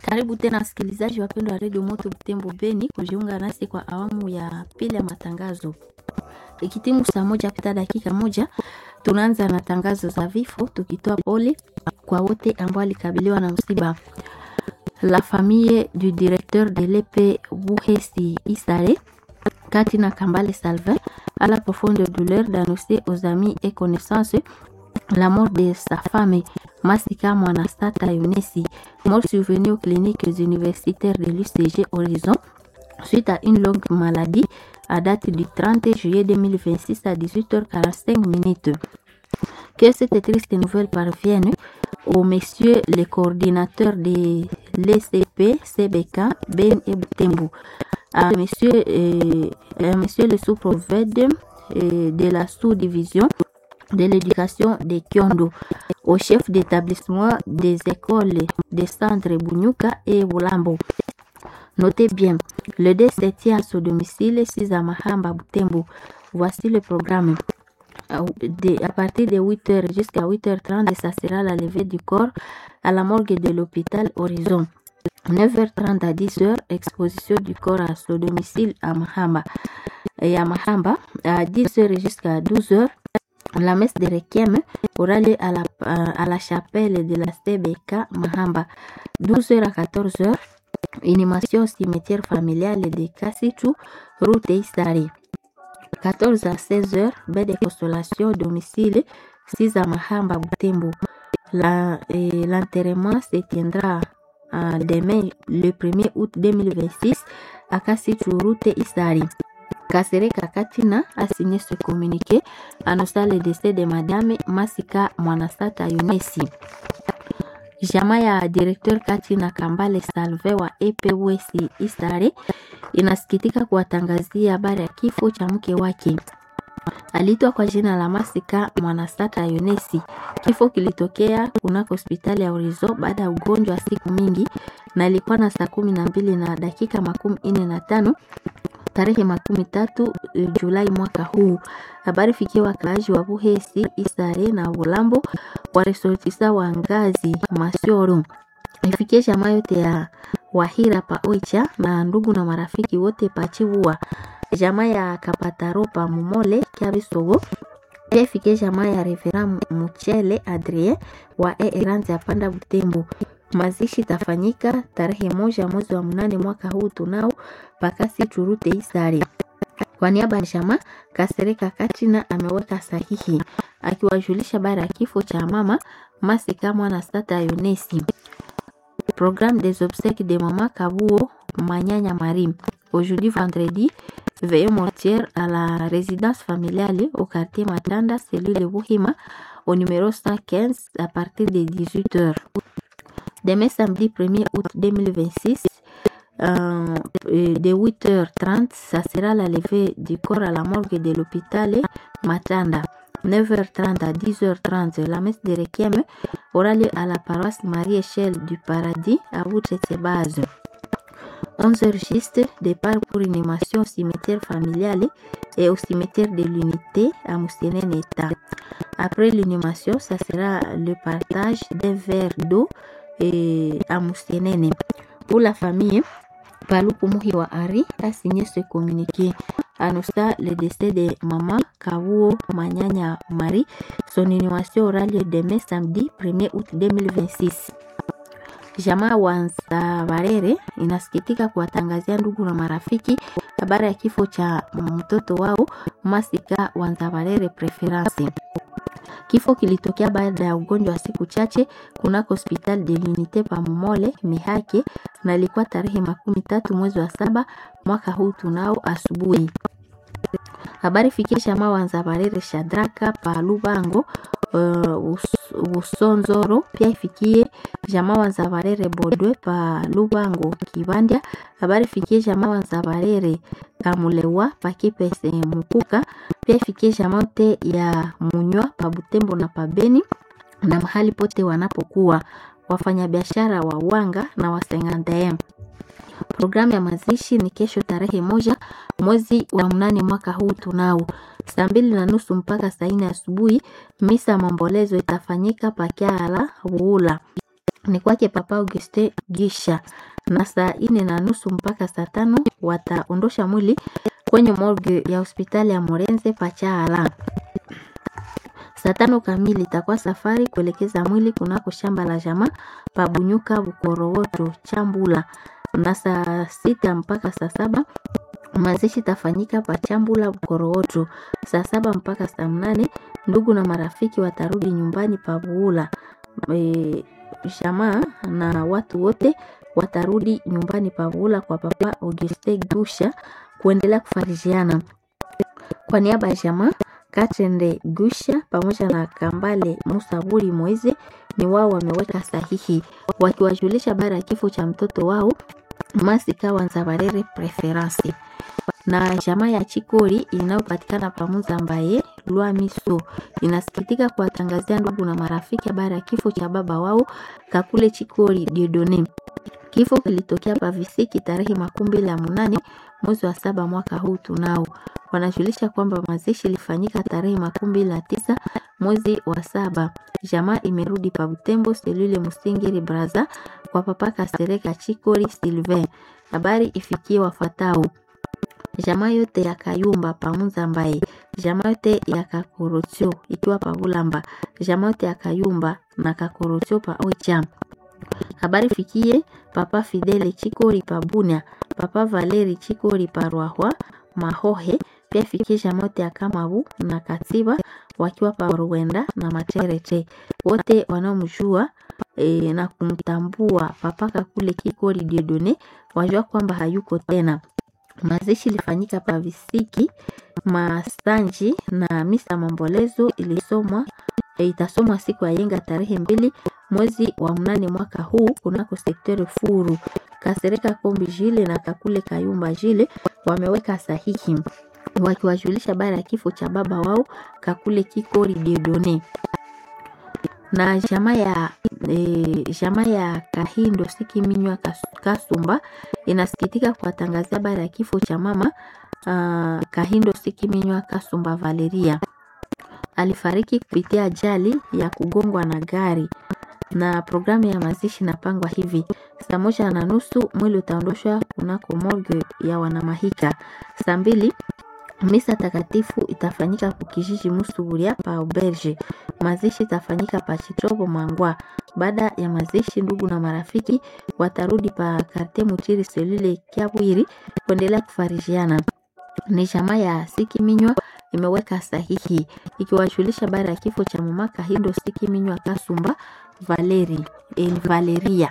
Karibu tena wasikilizaji wapendwa wa redio Moto Butembo Beni kujiunga nasi kwa awamu ya pili ya matangazo. Ikitimu saa moja pita dakika moja, tunaanza na tangazo za vifo, tukitoa pole kwa wote ambao walikabiliwa na msiba. La famille du directeur de l'EP Buhesi Isare, Katina Kambale Salvin, a la profonde douleur d'annoncer aux amis et connaissances la mort de sa femme, Masika Mwanastata Yunesi, mort survenue aux cliniques universitaires de l'UCG Horizon suite à une longue maladie à date du 30 juillet 2026 à 18h45 minutes. Que cette triste nouvelle parvienne aux messieurs les coordinateurs de l'ECP, CBK, Ben et Butembo, à monsieur, euh, à monsieur le sous-prophète euh, de la sous-division de l'éducation de Kyondo, au chef d'établissement des écoles des centres Bunyuka et Bulambo. Notez bien, le décès tient à son domicile 6 à Mahamba Butembo. Voici le programme. De, à partir de 8h jusqu'à 8h30, ça sera la levée du corps à la morgue de l'hôpital Horizon. 9h30 à 10h, exposition du corps à son domicile à Mahamba. Et à Mahamba, à 10h jusqu'à 12h, la messe de Requiem aura lieu à la, à la chapelle de la CBK Mahamba. 12h à 14h, animation au cimetière familial de Kassitu, route Isari. 14 à 16 heures, baie de consolation domicile 6 à Mahamba Butembo. L'enterrement se tiendra euh, demain le 1er août 2026 à Kassitu, route Isari. Kasereka Katina a signé ce communiqué annonçant le décès de Madame Masika Mwanasata Yunesi. Jamaa ya directeur Katina Kambale Salve wa EPWC Isare inasikitika kuwatangazia habari ya kifo cha mke wake. Aliitwa kwa jina la Masika Mwanasata Yunesi. Kifo kilitokea kunako hospitali ya Orizo baada ya ugonjwa wa siku mingi na ilikuwa na saa kumi na mbili na dakika makumi nne na tano tarehe makumi tatu Julai mwaka huu. Habari fikia wakaaji wa Buhesi, Isare na Bulambo waresortisa wa ngazi Masioro, ifikie jamaa yote ya Wahira pa Oicha na ndugu na marafiki wote pachibua jamaa ya Kapataro pa Mumole Kiabisogo pia ifikie jamaa ya Revera Muchele Adrien wa Eeranzi ya Panda Butembo. Mazishi tafanyika tarehe moja mwezi wa mnane mwaka huu tunao pakasi churute Isari. Kwa niaba ya jamaa Kasereka Katina ameweka sahihi akiwajulisha bara ya kifo cha mama Masika Mwana Sata Yunesi. Programme des obsèques de maman Kabuo Manyanya Marim. Aujourd'hui vendredi, veillée mortière à la résidence familiale au quartier Matanda, cellule Buhima, au numéro 115 à partir de 18h. Demain samedi 1er août 2026, euh, de 8h30, ça sera la levée du corps à la morgue de l'hôpital Matanda. 9h30 à 10h30, la messe de Requiem aura lieu à la paroisse Marie-Échelle du Paradis à Boutretsebaz. 11h juste, départ pour une émission au cimetière familial et au cimetière de l'unité à Moussienene-État. Après l'inhumation, ça sera le partage d'un verre d'eau et à Moussienene. Pour la famille, Paluku Muhiwa Ari a signé ce communiqué. Annonçant le décès de maman Kawuo Manyanya Marie. Son inhumation aura lieu demain samedi 1er août 2026. Jamaa Wanza Barere inasikitika kuwatangazia ndugu na marafiki habari ya kifo cha mtoto wao Masika Wanza Barere Preference. Kifo kilitokea baada ya ugonjwa wa siku chache kunako hospitali de l'unité Pamomole Mihake, na ilikuwa tarehe makumi tatu mwezi wa saba mwaka huu tunao asubuhi. Habari fikie jamaa Wanza Barere Shadraka pa Lubango uh, Usonzoro, pia ifikie jamaa Wanza Barere Bodwe pa Lubango Kibandya. Habari fikie jamaa Wanza Barere Kamulewa pa Kipese Mukuka, pia ifikie jamaa yote ya Munywa pa Butembo na pa Beni na mahali pote wanapokuwa wafanyabiashara wa wanga na wasengandem. Programu ya mazishi ni kesho tarehe moja mwezi wa mnane mwaka huu tunao saa mbili na nusu mpaka saa nne asubuhi. Misa ya maombolezo itafanyika Pakiala Wuula. ni kwake Papa Auguste Gisha, na saa ine na nusu mpaka saa tano wataondosha mwili kwenye morgue ya hospitali ya Morenze Pachaala. Saa tano kamili itakuwa safari kuelekeza mwili kunako shamba la jamaa Pabunyuka Bukorowoto Chambula, na saa sita mpaka saa saba mazishi tafanyika Pachambula Bukorowoto. Saa saba mpaka saa mnane ndugu na marafiki watarudi nyumbani Pabuula. E, jamaa na watu wote watarudi nyumbani Pabuula kwa Papa Auguste Gusha kuendelea kufarijiana. Kwa niaba ya jamaa Katende Gusha pamoja na Kambale Musaburi Moize ni wao wameweka sahihi wakiwajulisha habari ya kifo cha mtoto wao Masika Wanzabarere Preference na jamaa ya Chikori inayopatikana pamoja ambaye Lwamiso inasikitika kuwatangazia ndugu na marafiki habari ya kifo cha baba wao Kakule Chikori Diodone. Kifo kilitokea Pavisiki tarehe makumi mbili na munane mwezi wa saba mwaka huu tunao. Wanajulisha kwamba mazishi ilifanyika tarehe makumi mbili na tisa mwezi wa saba. Jamaa imerudi pa Butembo selule Musingiri Braza kwa papa Kasereka Chikori Silvain. Habari ifikie wafatao jamaa yote ya Kayumba pamunza ambaye jamaa yote ya Kakorotio ikiwa Pavulamba, jamaa yote ya Kayumba na Kakorotio pa Oicha. Habari fikie papa Fidele Chikori pa Bunia, papa Valeri Chikori pa Rwahwa Mahohe, pia fikie jamaa yote ya Kamabu na Katiba wakiwa pa Ruwenda na Materete, wote wanaomjua e, na kumtambua papa Kakule Kikori Diodone wajua kwamba hayuko tena. Mazishi ilifanyika pa Visiki Masanji na misa mambolezo ilisomwa e, itasomwa siku ya yenga tarehe mbili mwezi wa mnane mwaka huu kunako sekteri Furu. Kasereka Kombi Jile na Kakule Kayumba Jile wameweka sahihi wakiwajulisha habari ya kifo cha baba wao Kakule Kikori Diodone na jamaa ya e, jamaa ya Kahindo Sikiminywa Kasumba inasikitika kuwatangazia habari ya kifo cha mama uh, Kahindo Sikiminywa Kasumba Valeria. Alifariki kupitia ajali ya kugongwa na gari, na programu ya mazishi inapangwa hivi: saa moja na nusu mwili utaondoshwa kunako morgue ya Wanamahika. Saa mbili misa takatifu itafanyika kukijiji Musuburia pa Auberge. Mazishi itafanyika pa Chitobo Mangwa. Baada ya mazishi, ndugu na marafiki watarudi pa Karte Mutiri selule Kiabwiri kuendelea kufarijiana. Ni jamaa ya Sikiminywa imeweka sahihi ikiwajulisha habari ya kifo cha mama Kahindo Sikiminywa Kasumba Valeri, el Valeria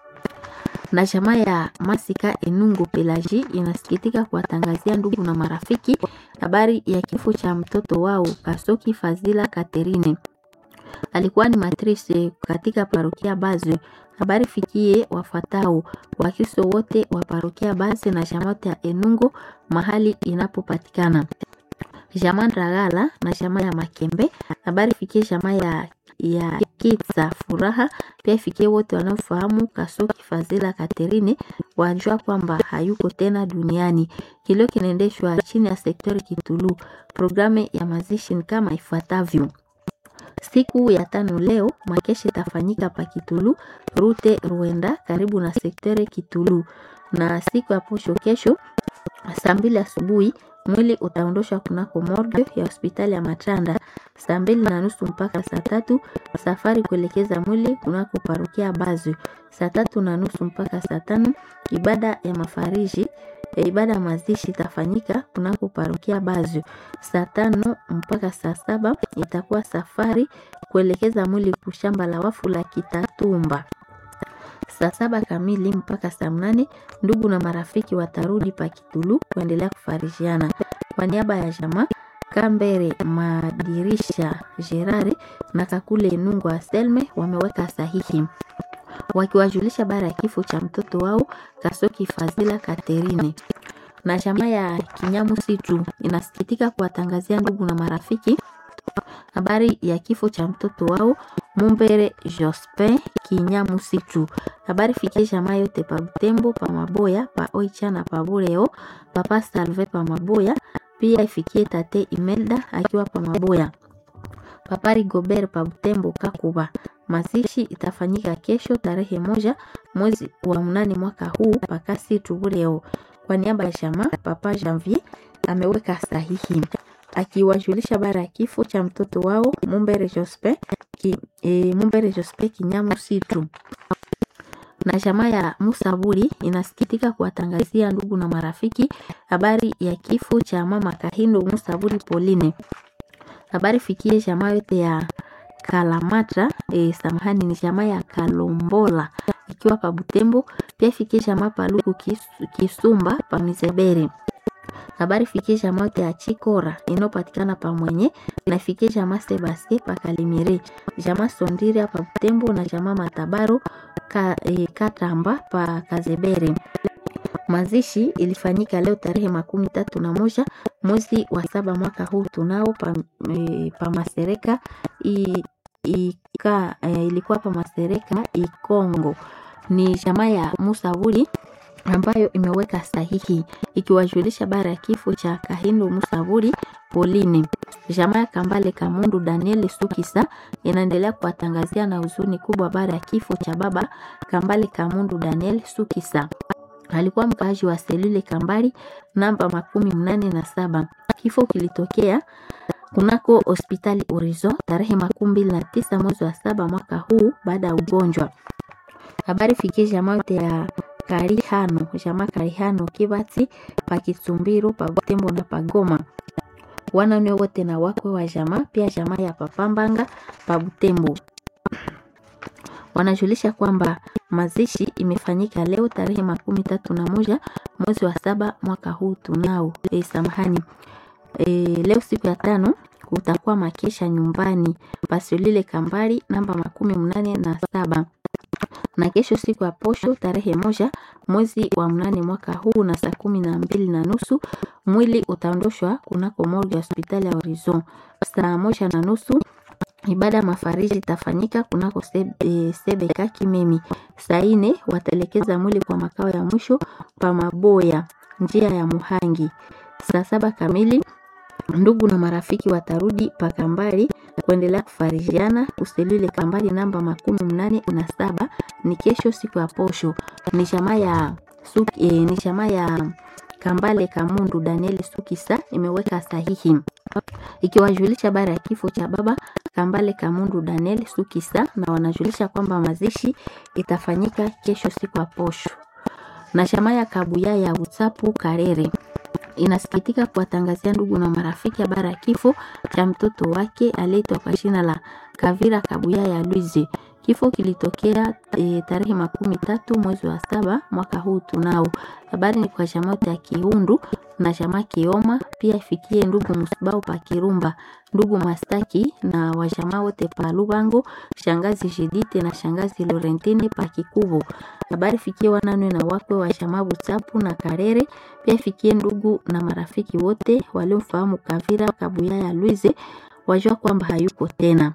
na jamaa ya Masika Enungu Pelaji inasikitika kuwatangazia ndugu na marafiki habari ya kifo cha mtoto wao Kasoki Fazila Katerine. Alikuwa ni matrice katika parokia Baze. Habari fikie wafatao Wakristo wote wa parokia Baze na jamaa ya Enungu mahali inapopatikana. Jamaa Ndagala na jamaa ya Makembe. Habari fikie jamaa ya ya Kitsa Furaha pia ifikie wote wanaofahamu Kasoki Fazila Katerine wajua kwamba hayuko tena duniani. Kilio kinaendeshwa chini ya sektori Kitulu. Programu ya mazishi ni kama ifuatavyo: siku ya tano leo makeshi itafanyika pa Kitulu rute Ruenda karibu na sektori Kitulu, na siku ya posho kesho saa mbili asubuhi mwili utaondoshwa kunako morgue ya hospitali ya Matanda saa mbili na nusu mpaka saa tatu. Safari kuelekeza mwili kunako parokia Bazu saa tatu na nusu mpaka saa tano. Ibada ya mafariji e, ibada ya mazishi itafanyika kunako parokia Bazu saa tano mpaka saa saba. Itakuwa safari kuelekeza mwili kushamba la wafu la Kitatumba saa saba kamili mpaka saa mnane ndugu na marafiki watarudi pa Kitulu kuendelea kufarijiana. Kwa niaba ya jamaa Kambere Madirisha Gerare na Kakule Nungu Aselme wameweka sahihi wakiwajulisha habari ya kifo cha mtoto wao Kasoki Fazila Katerine. Na jamaa ya Kinyamu Situ inasikitika kuwatangazia ndugu na marafiki habari ya kifo cha mtoto wao Mumbere Jospin Kinyamu Situ. Habari fikie jamaa yote pa Butembo, pa Maboya, pa Oicha na pa Bureo, papa Salve pa Maboya, pia ifikie tate Imelda akiwa pa Maboya, papa Rigobert pa Butembo Kakuba, Mazishi itafanyika kesho tarehe moja mwezi wa mnane mwaka huu pakasi Tubuleo. Kwa niaba ya jamaa, Papa Janvier ameweka sahihi akiwajulisha bara ya kifo cha mtoto wao Mumbere Jospe ki, e, Mumbere Jospe Kinyamu Situ na jamaa ya Musaburi inasikitika kuwatangazia ndugu na marafiki habari ya kifo cha mama Kahindo Musaburi Pauline. Habari fikie jamaa yote ya Kalamatra e, samahani ni jamaa ya Kalombola ikiwa pa Butembo, pia fikie jamaa Paluku kis, Kisumba pa Mizebere. Habari fikie jamaa yote ya Chikora inayopatikana pa Mwenye na fikie jamaa Sebastien pa Kalimire, jamaa Sondira pa Butembo na jamaa Matabaro ka, e, Katamba pa Kazebere. Mazishi ilifanyika leo tarehe makumi tatu na moja mwezi wa saba mwaka huu tunao pa, e, pa Masereka i, ika, e, ilikuwa pa Masereka Ikongo. Ni jamaa ya Musavuli ambayo imeweka sahihi ikiwajulisha bara ya kifo cha Kahindo Musavuli Pauline. Jamaa ya Kambale Kamundu Daniel Sukisa inaendelea kuwatangazia na huzuni kubwa bara ya kifo cha baba Kambale Kamundu Daniel Sukisa alikuwa mkaaji wa selule Kambali namba makumi mnane na saba. Kifo kilitokea kunako hospitali Orizo tarehe makumi mbili na tisa mwezi wa saba mwaka huu baada ya ugonjwa. Habari fikie jamaa yote ya Karihano, jamaa Karihano Kibati pa Kitumbiro pa Butembo na Pagoma wanane wote na wakwe wa jamaa pia jamaa ya Papambanga pa Butembo wanajulisha kwamba mazishi imefanyika leo tarehe makumi tatu na moja mwezi wa saba mwaka huu tunao. E, samahani e, leo siku ya tano kutakuwa makesha nyumbani pasolile Kambali namba makumi mnane na saba na kesho siku ya posho tarehe moja mwezi wa mnane mwaka huu na saa kumi na mbili na nusu mwili utaondoshwa kunako morgue ya hospitali ya Horizon saa moja na nusu ibada mafariji itafanyika kunako sebe, e, sebeka Kimemi. Saa ine wataelekeza mwili kwa makao ya mwisho pa Maboya njia ya Muhangi. Saa saba kamili ndugu na marafiki watarudi pa Kambali kuendelea kufarijiana kuselule Kambali namba makumi mnane na saba ni kesho siku ya posho. Ni jamaa ya suki, e, ni jamaa ya Kambale Kamundu Daniel Sukisa imeweka sahihi ikiwajulisha bara ya kifo cha baba Kambale Kamundu Daniel Sukisa, na wanajulisha kwamba mazishi itafanyika kesho siku ya posho. Na jamaa ya Kabuya ya Utsapu Karere inasikitika kuwatangazia ndugu na marafiki habari ya kifo cha mtoto wake aliyeitwa kwa jina la Kavira Kabuya ya Luize. Kifo kilitokea e, tarehe makumi tatu mwezi wa saba mwaka huu tunao. Habari ni kwa jamaa ya Kiundu na jamaa Kioma, pia ifikie ndugu Musibao pa Kirumba, ndugu Mastaki na wajamaa wote pa Lubango, shangazi Jidite na shangazi Lorentine pa Kikubo. Habari fikie wananwe na wakwe wa jamaa Butsapu na Karere, pia ifikie ndugu na marafiki wote waliomfahamu Kavira Kabuya ya Luize, wajua kwamba hayuko tena.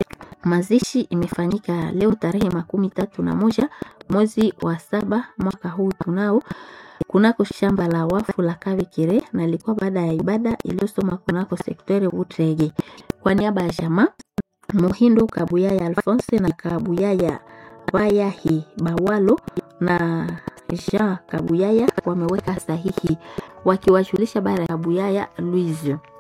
Mazishi imefanyika leo tarehe makumi tatu na moja mwezi wa saba mwaka huu tunao kunako shamba la wafu la Kabekere na ilikuwa baada ya ibada iliyosoma kunako sektere Butrege. Kwa niaba ya jamaa Muhindo Kabuyaya Alphonse na Kabuyaya Bayahi Bawalo na Jean Kabuyaya wameweka sahihi wakiwajulisha bara ya Kabuyaya Louise.